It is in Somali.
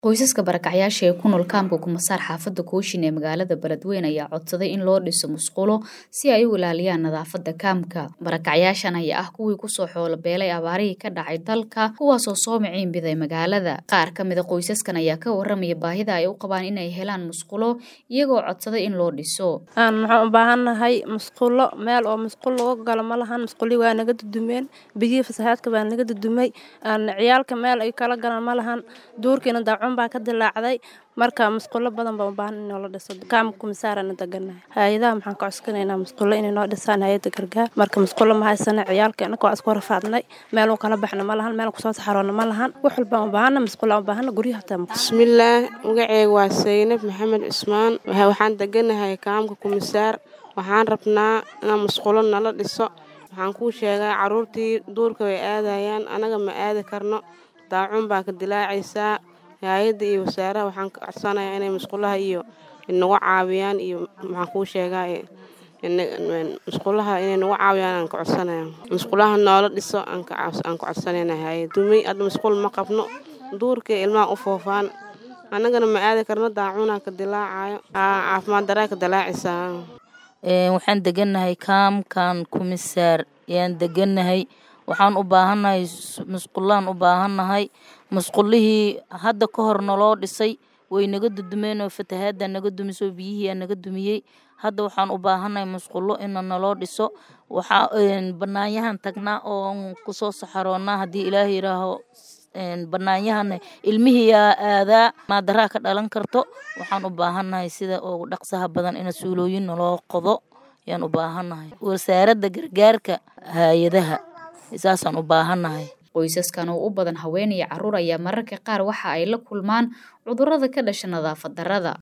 Qoysaska barakacyaasha ee ku nool kaamka Kumasaar xaafadda Kooshin ee magaalada Beledweyne ayaa codsaday in loo dhiso musqulo si ay u ilaaliyaan nadaafadda kaamka. Barakacyaashan ayaa ah kuwii kusoo xoolo beelay abaarihii ka dhacay dalka kuwaasoo soo miciin biday magaalada. Qaar ka mid a qoysaskan ayaa ka warramaya baahida ay u qabaan inay helaan musqulo iyagoo codsaday in loo dhiso. Aan waxaan u baahannahay musqulo meel oo musqul lagu galo ma lahan musquli waa naga dudumeen biyihii fasahaadka baa naga dudumay aan ciyaalka meel ay kala galaan ma lahan duurkiina daacun baa ka dilaacday marka musqulo badan baan u baahan in la dhiso kaamka Kumasaarana deganahay hay'adaha maxaan ka codsanaynaa musqulo inay noo dhisaan hay'adda gargaar marka musqulo ma haysana ciyaalka anaka waa isku rafaadnay meel uu kala baxna ma lahan meel ku soo saxaroona ma lahan wax walba u baahana musqulo u baahana guryaha taa bismillaah magacayga waa Saynab Maxamed Cusmaan waxaan deganahay kaamka Kumasaar waxaan rabnaa in musqulo nala dhiso waxaan kuu sheegaa caruurtii duurka way aadayaan anaga ma aadi karno daacun baa ka dilaacaysaa hay'adda iyo wasaaraha waxaan ka codsanayaa inay musqulaha iyo nagu caawiyaan iyo maxaan kuu sheegaa musqulaha inay nagu caawiyaan aan ka codsanayaa musqulaha noola dhiso aan ka codsanaynaa hay'adda dumay hadda musqul ma qabno duurka ilmaha u foofaan annagana ma aadi karno daacunaa ka dilaacayo caafimaad daraa ka dilaacaysaa waxaan deganahay kaamkan Kumasaar ayaan deganahay waxaan u baahannahay musqulaan u baahannahay musqulihii hadda ka hor naloo dhisay way naga dudumeen oo fatahaadda naga dumisay oo biyihii naga dumiyey hadda waxaan u baahannahay musqulo in naloo dhiso waxaa banaanyahan tagnaa oo kusoo saxaroonaa haddii ilaahay yiraaho banaanyahana ilmihii yaa aadaa maadaraa ka dhalan karto waxaan u baahannahay sida ugu dhaqsaha badan in suulooyin naloo qodo ayaan u baahannahay wasaaradda gargaarka hay-adaha saasaan u baahannahay qoysaskan oo u badan haween iyo carruur ayaa mararka qaar waxa ay la kulmaan cudurrada ka dhasha nadaafad darrada